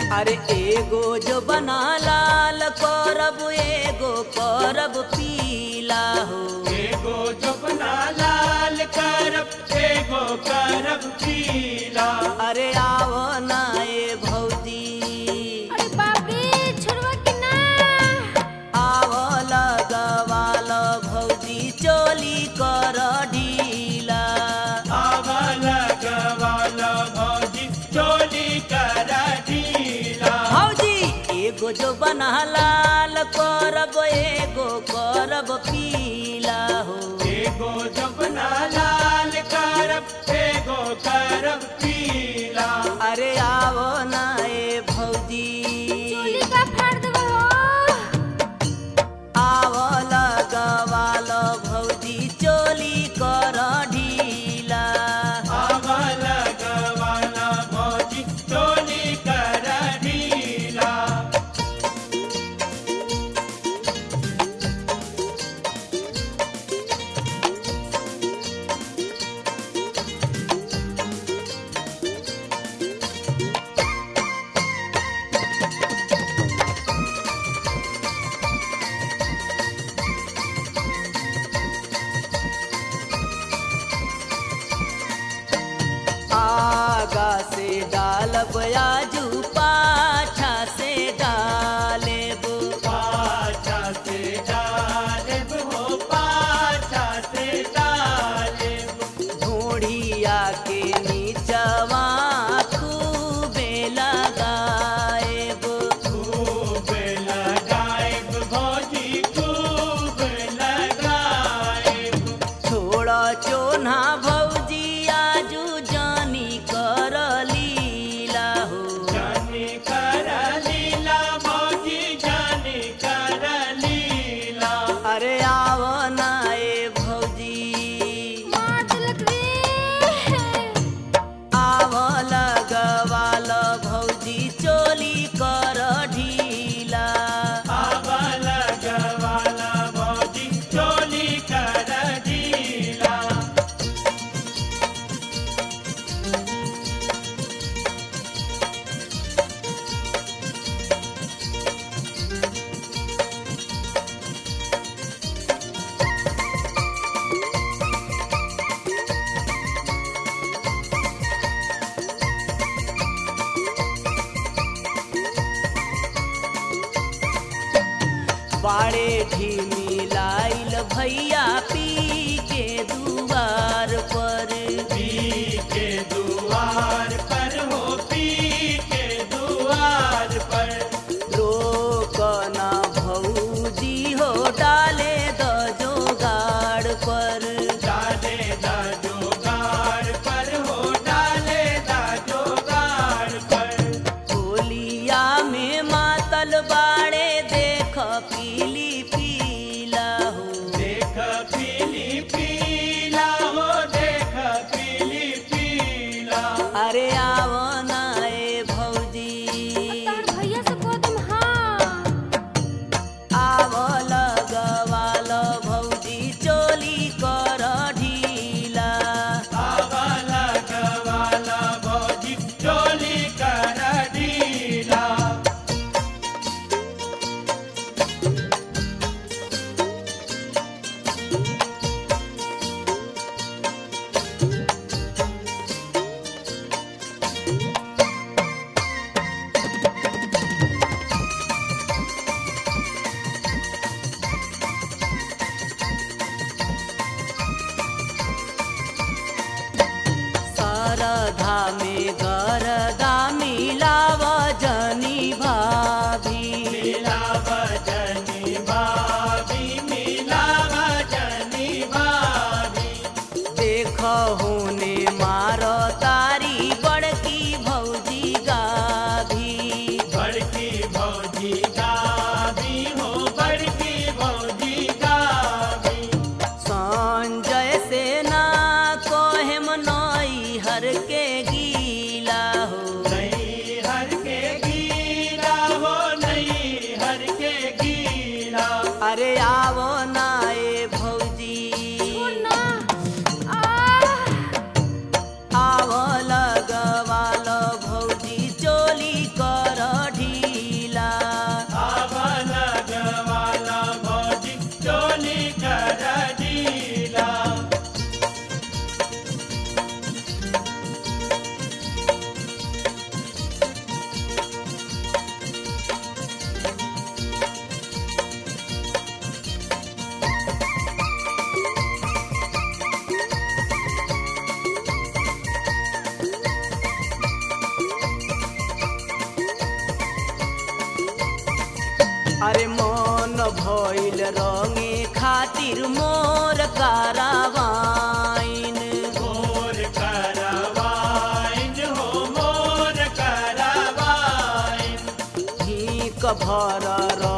अरे एगो जो बना लाल करब एगो करब पीला हो एगो जपना लाल करब एगो करब पीला अरे आओ ना ए भौजी अरे बाप रे छोड़वा कि ना आओ लगवाल भौजी चोली कर ढीला आवल गवाल भौजी चोली कर ढीला भौजी एगो जो बना लाल करब एगो करब पीला हो एगो जपना लाल करब एगो करब पीला अरे आओ ना ए भौजी चोली का फाड़ देबो हो आओ लगवाल भौजी चोली कर ढीला आवल गवाल भौजी चोली कर ढीला आगा से डालब आजू पाछा से डालेब पाछा से डालेब हो पाछा से डालेब ढूढ़िया के नीचवा खूबे लगाएब खूब लगाएब भौजी खूब लगाएब छोड़ चोना भौजी आजू जानी कर लीला हो जानी कर लीला भौजी जानी कर लीला अरे आओ ना ए भौजी मार देलक रे आओ लगवाल भौजी चोली कर ढीला आवल गवाल भौजी चोली कर ढीला बाड़े ढीमी लाइल भैया पी के दुआर पर पी के दुआर पर हो पी के दुआर पर रोकना भौजी हो डाले द जोगाड़ पर डाले दा जोगार पर हो डाले दा जोगार पर होलिया में मातल बाड़े देख पीली पीला हो देख पीली पीला हो देख पीली पीला अरे आओ ना ए भौजी तोहर भैया से कह तुम हाँ आओ लगवाल भौजी चोली कर ढीला आवल गवाल भौजी चोली कर ढीला गइल रंगे खातिर मोर कारवाइन मोर करवाइन हो मोर करवाइन ही कभर